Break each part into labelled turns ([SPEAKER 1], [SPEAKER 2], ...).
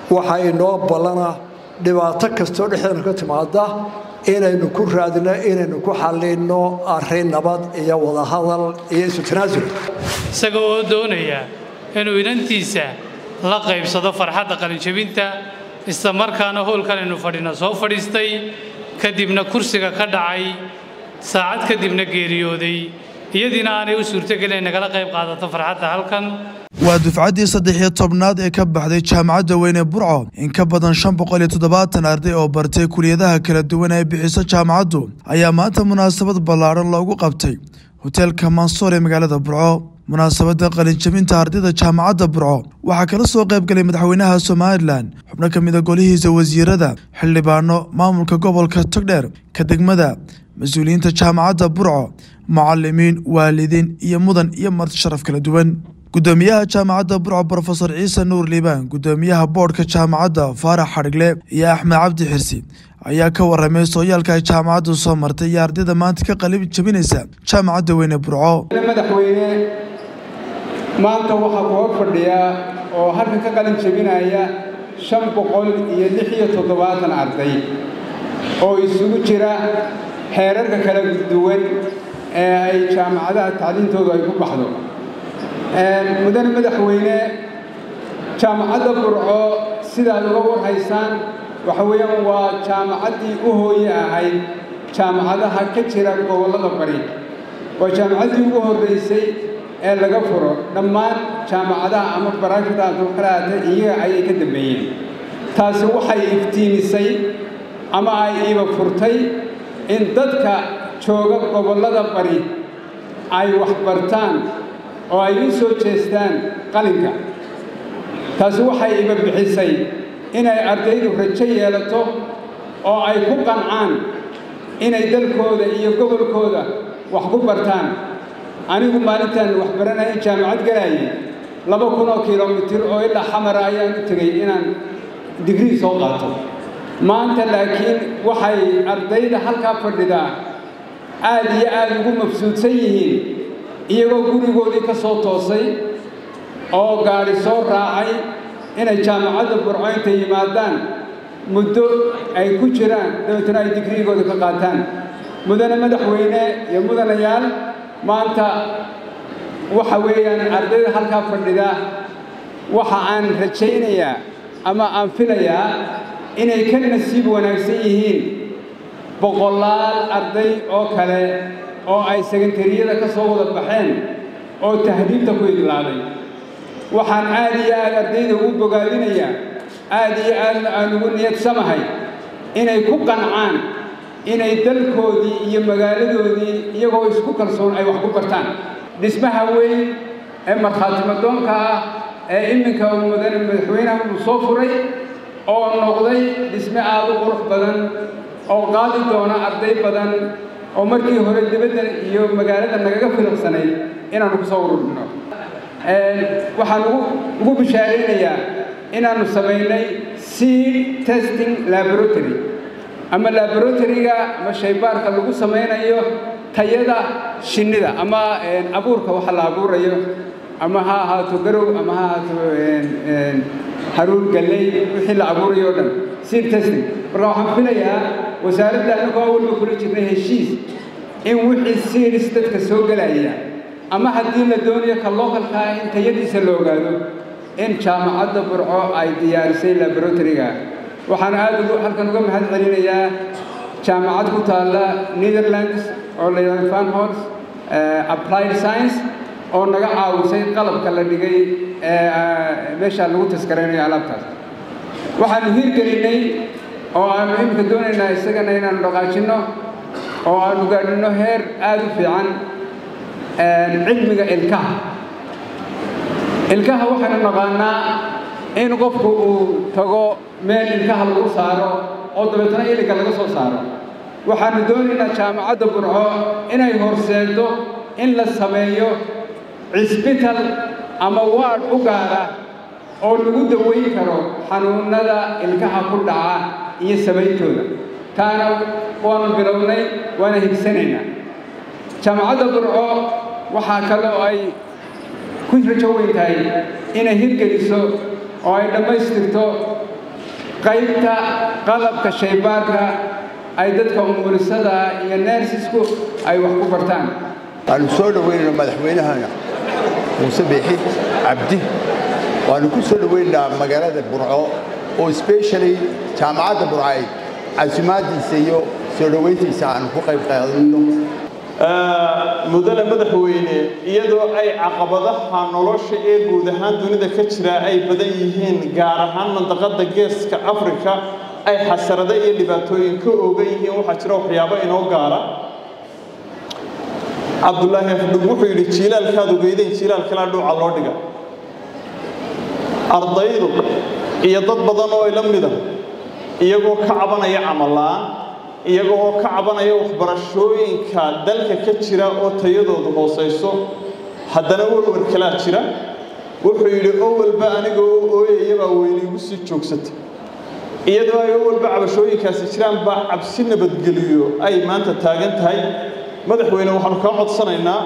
[SPEAKER 1] waxaa inoo ballana dhibaato kastoo dhexdeena ka timaada inaynu ku raadino inaynu ku xallinno arrin nabad iyo wadahadal iyo isu tanaasul
[SPEAKER 2] isaga oo doonaya inuu inantiisa la qaybsado farxadda qalinjabinta isla markaana howlkan aynu fadhina soo fadhiistay kadibna kursiga ka dhacay saacad kadibna geeriyooday iyadiina aanay u suurtogelin nagala qayb qaadato farxadda halkan
[SPEAKER 3] waa dufcaddii saddex iyo tobnaad ee ka baxday jaamacadda weyne burco in ka badan shan boqol iyo toddobaatan arday oo bartay kuliyadaha kala duwan ee bixiso jaamacaddu ayaa maanta munaasabad ballaadhan loogu qabtay hoteelka mansoor ee magaalada burco munaasabadda qalinjabinta ardayda jaamacadda burco waxaa kala soo qayb galay madaxweynaha somalilan xubno ka mida golihiisa wasiirada xildhibaano maamulka gobolka togdheer ka degmada mas-uuliyiinta jaamacadda burco macalimiin waalidiin iyo mudan iyo marti sharaf kala duwan gudoomiyaha jaamacadda burco brofesor ciise nuur liibaan gudoomiyaha boodhka jaamacadda faarax xadhigle iyo axmed cabdi xirsi ayaa ka waramay sooyaalka ay jaamacaddu soo martay iyo ardayda maanta ka qalib jabinaysa jaamacadda weyne burco
[SPEAKER 4] madaxweyne maanta waxaa ku hor fadhiya oo halkan ka qalin jabinaya shan boqol iyo lix iyo toddobaatan arday oo isugu jira xeerarka kala duwan ee ay jaamacadaha tacliintoodu ay ku baxdo mudane madaxweyne jaamacadda burco sidaad uga warhaysaan waxa weeyaan waa jaamacaddii u hooye ahayd jaamacadaha ka jira gobollada bari waa jaamacaddii ugu horraysay ee laga furo dhammaan jaamacadaha ama baraashada adukalaata iyaga ayay ka dambeeyeen taasi waxay iftiimisay ama ay iiba furtay in dadka jooga gobollada bari ay wax bartaan oo ay u soo jeestaan qalinka taasi waxay iba bixisay inay ardaydu rajo yeelato oo ay ku qancaan inay dalkooda iyo gobolkooda wax ku bartaan anigu maalintan wax baranaya jaamacad galaayay laba kun oo kilomitir oo ilaa xamara ayaan u tegey inaan digrii soo qaato maanta laakiin waxay ardayda halkaa fadhidaa aad iyo aad ugu mabsuudsan yihiin iyagoo gurigoodii ka soo toosay oo gaadhi soo raacay inay jaamacadda burco intay yimaadaan muddo ay ku jiraan dabeetana ay digriigooda ka qaataan mudane madaxweyne iyo mudanayaal maanta waxa weeyaan ardayda halkaa fadhida waxa aan rajaynayaa ama aan filayaa inay ka nasiib wanaagsan yihiin boqolaal arday oo kale oo ay sekantariyada ka soo wada baxeen oo tahdiibta ku idlaaday waxaan aad iyo aad ardayda ugu bogaadinayaa aad iyo aadna aan ugu niyadsamahay inay ku qancaan inay dalkoodii iyo magaaladoodii iyagoo isku kalsoon ay wax ku bartaan dhismaha weyn ee markhaatimadoonka ah ee iminka mudane madaxweynaha uu soo furay oo noqday dhisme aad u qurux badan oo qaadi doona arday badan oo markii hore dibadda iyo magaalada nagaga filiqsanayd inaannu ku soo ururino waxaan ugu bishaaraynayaa inaannu samaynay seed testing laboratory ama laboratoryga ama shaybaarka lagu samaynayo tayada shinnida ama abuurka waxa la abuurayo ama ha ahaato garow ama ha ahaato haruur galley wixii la abuurayo o dhan seed testing marka waxaan filayaa wasaaradda annagoo awalba kula jirnay heshiis in wixii seeds dadka soo gelaya ama haddii la doonayo ka localkaa in tayadiisa la ogaado in jaamacadda burco ay diyaarisay laboratoryga waxaan aad ugu halkan uga mahad celinayaa jaamacad ku taalla netherlands oo la yidhahdo fanhors applied science oo naga caawisay qalabka la dhigay meesha lagu taskaraynayo alaabtaas waxaanu hirgelinay oo aanu iminka doonaynaa isagana inaanu dhaqaajinno oo aanu gaadhino heer aad u fiican cilmiga ilkaha ilkaha waxaynu naqaanaa in qofku uu tago meel ilkaha lagu saaro oo dabeetana iliga laga soo saaro waxaanu doonaynaa jaamacadda burco inay horseeddo in la sameeyo cisbital ama waadh u gaara oo lagu daweyn karo xanuunnada ilkaha ku dhaca iyo samayntooda taana waanu bilownay waana higsanaynaa jaamacadda burco waxaa kale oo ay ku rajo weyn tahay inay hirgeliso oo ay dhammaystirto qaybta qalabka shaybaarka ay dadka umurisada iyo neersisku ay wax ku bartaan
[SPEAKER 5] waanu soo dhoweynayna madaxweynahana muuse biixi cabdi waanu ku soo dhoweynaynaa magaalada burco oo specially jaamacadda burcay casimaadiisa iyo soo dhoweyntiisa aanu ku qayb qaadano
[SPEAKER 6] mudane madaxweyne iyadoo ay caqabadaha nolosha ee guud ahaan dunida ka jira ay badan yihiin gaar ahaan mandaqada geeska afrika ay xasarado iyo dhibaatooyin ka oogan yihiin waxaa jira waxyaabo inoo gaara cabdulaahi afdhug wuxuu yidhi jiilaalkaad ogeydayn jiilaal kalaa dhuuca loo dhiga ardaydu iyo dad badan oo ila mida iyagoo ka cabanaya camallaan iyagoo ka cabanaya waxbarashooyinka dalka ka jira oo tayadoodu hoosayso haddana warwar kalaa jira wuxuu yidhi owalba aniga oo ooyayabaa weyne igu sii joogsata iyadoo ay owalba cabashooyinkaasi jiraan baa cabsi nabadgeliyo ay maanta taagan tahay madaxweyne waxaanu kaa codsanaynaa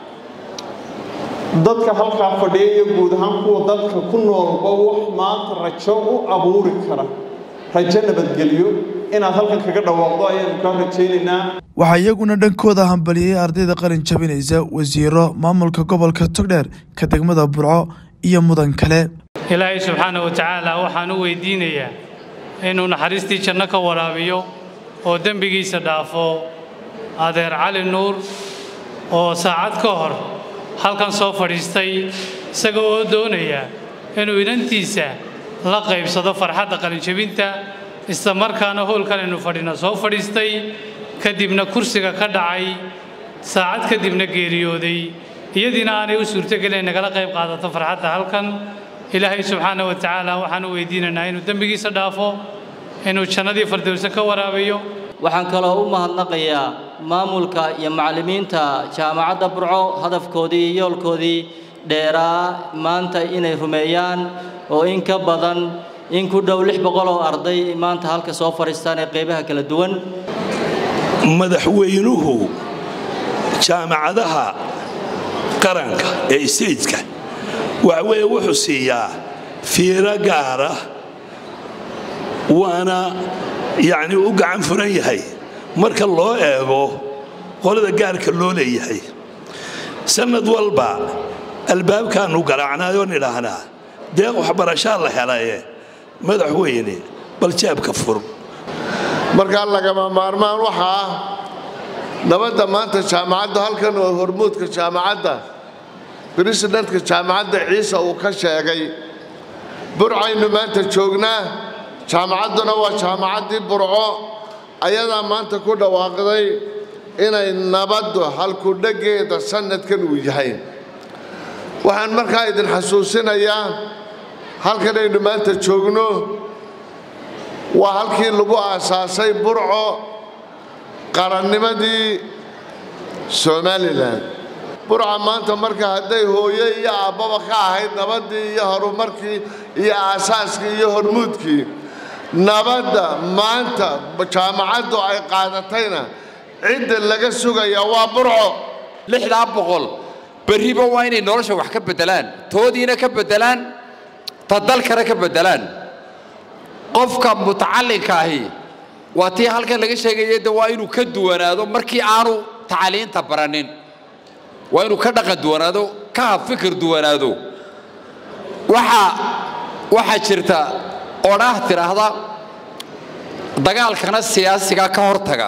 [SPEAKER 6] dadka halkaa fadhiya iyo guud ahaan kuwa dalka ku noolba wax maanta rajo u abuuri kara rajo nabadgelyo inaad halkan kaga dhawaaqdo ayaanu kaa rajaynaynaa
[SPEAKER 3] waxaa iyaguna dhankooda hambaliyey ardayda qalin jabinaysa wasiiro maamulka gobolka togdheer ka degmada burco iyo mudan kale
[SPEAKER 2] ilaahay subxaana wa tacaala waxaan u weydiinayaa inuu naxariistii janno ka waraabiyo oo dembigiisa dhaafo adeer cali nuur oo saacad ka hor halkan soo fadhiistay isaga oo doonaya inuu inantiisa la qaybsado farxadda qalinjabinta isla markaana howlkan aynu fadhina soo fadhiistay kadibna kursiga ka dhacay saacad kadibna geeriyooday iyadiina aanay u suurtogelin nagala qayb qaadato farxadda halkan ilaahay subxaana wa tacaala waxaan u weydiinaynaa inuu dembigiisa dhaafo inuu jannadii fardowse ka waraabiyo
[SPEAKER 7] waxaan kaloo u mahadnaqayaa maamulka iyo macallimiinta jaamacadda burco hadafkoodii iyo yoolkoodii dheeraa maanta inay rumeeyaan oo in ka badan in ku dhow lix boqol oo arday maanta halka soo fadhiistaan ee qaybaha kala duwan
[SPEAKER 8] madaxweynuhu jaamacadaha qaranka ee stejka waxa weeye wuxuu siiyaa fiiro gaara waana yacni u gacan furan yahay marka loo eego qolada gaarka loo leeyahay sannad walba albaabkaannu garaacnaayoon idhaahnaa deeq waxbarashaa la helaye madaxweyne bal jeebka fur
[SPEAKER 9] markaa lagama maarmaan waxa ah nabadda maanta jaamacadda halkan oo hormuudka jaamacadda bresidentka jaamacadda ciise uu ka sheegay burcaynu maanta joognaa jaamacadduna waa jaamacaddii burco ayadaa maanta ku dhawaaqday inay nabaddu halkudheggeeda sannadkan uu yahay waxaan markaa idin xasuusinayaa halkanaynu maanta joogno waa halkii lagu aasaasay burco qarannimadii somalilan burca maanta marka hadday hooye iyo aabbaba ka ahayd nabaddii iyo horumarkii iyo aasaaskii iyo hormuudkii nabadda maanta jaamacaddu ay qaadatayna cidda laga sugaya waa burco
[SPEAKER 10] lixdaa boqol berriba waa inay nolosha wax ka beddelaan toodiina ka beddelaan ta dalkana ka beddelaan qofka mutacallinka ahi waa tii halkan laga sheegaya de waa inuu ka duwanaado markii aanu tacaliinta baranin waa inuu ka dhaqan duwanaado ka fikir duwanaado waxaa waxaa jirta odhaah tidhaahda dagaalkana siyaasiga ka hortaga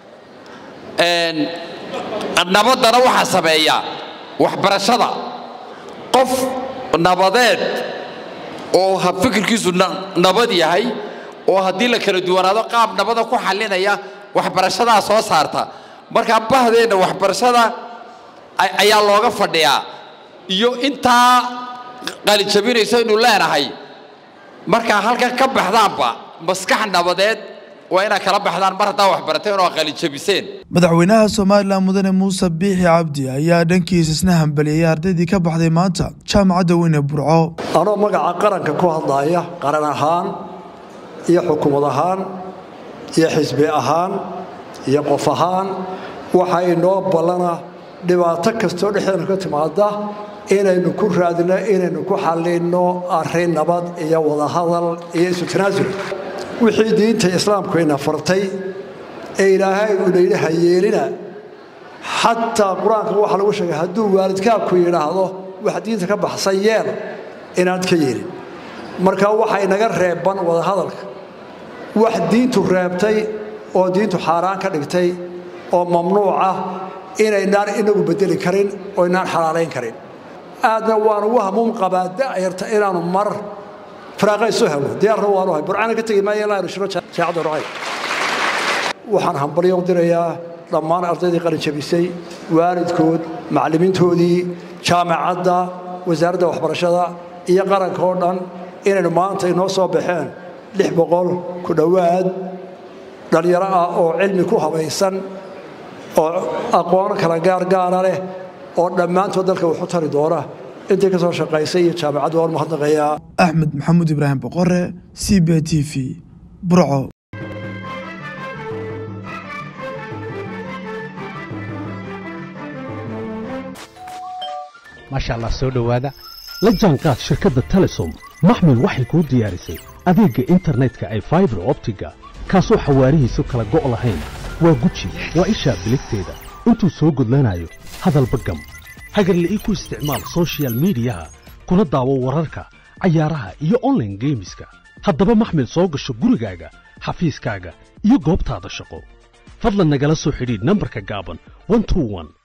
[SPEAKER 10] nabaddana waxaa sameeya waxbarashada qof nabadeed oo fikirkiisu nabad yahay oo haddii la kala duwanaado qaab nabada ku xallinaya waxbarashadaa soo saarta markaa bahdeenna waxbarashada ayaa looga fadhiyaa iyo intaa qalijabinayso inuu leenahay markaa halkan ka baxdaanba maskax nabadeed waa inaad kala baxdaan mar haddaa waxbarateen oo qalijabiseen
[SPEAKER 3] madaxweynaha somalilan mudane muuse biixi cabdi ayaa dhankiisa isna hambaliyey ardaydii ka baxday maanta jaamacadda weyne burco
[SPEAKER 1] anoo magaca qaranka ku hadlaaya qaran ahaan iyo xukuumad ahaan iyo xisbi ahaan iyo qof ahaan waxaa inoo ballana dhibaato kastoo dhexdeena ka timaada inaynu ku raadino inaynu ku xallinno arrin nabad iyo wadahadal iyo isu tanaasul wixii diinta islaamkuyna fartay ee ilaahay uu layidhi ha yeelina xataa qur-aanka waxaa lagu sheegay hadduu waalidkaabku yidhaahdo wax diinta ka baxsan yeel inaad ka yeelin marka waxa inaga reebban wadahadalka wax diintu reebtay oo diintu xaaraan ka dhigtay oo mamnuuc ah inaynaan inagu bedeli karin oo inaan xalaalayn karin aadna waan ugu hamuum qabaa da'yarta inaanu mar firaaqaysu helo diyaarna waanu hay burcana ka tegi maayo ilaa shiro jaacadda rucay waxaan hambalyo u dirayaa dhammaan ardaydii qalin jabisay waalidkood macallimiintoodii jaamacadda wasaaradda waxbarashada iyo qaranka oo dhan inaynu maanta inoo soo baxeen lix boqol ku dhowaad dhallinyaro ah oo cilmi ku habaysan oo aqoon kala gaargaara leh oo dhammaantood dalka wuxu tari doona intii ka soo shaqaysay iyo jaamacadda waan mahadnaqayaa
[SPEAKER 3] axmed maxamuud ibraahim boqore c b t v burco
[SPEAKER 11] maasha allah soo dhowaada la jaanqaad shirkadda telesom maxmil waxay kuu diyaarisay adeegga internetka ay faibar optiga kaasoo xawaarihiisu kala go' lahayn waa guji waa ishaa biligteeda intuu soo gudlanayo hadalba gam hagarla'ii ku isticmaal sochial midiyaha kuna daawo wararka cayaaraha iyo onlaine geemiska haddaba maxmil soo gasho gurigaaga xafiiskaaga iyo goobtaada shaqo fadlan nagala soo xidhiidh nambarka gaaban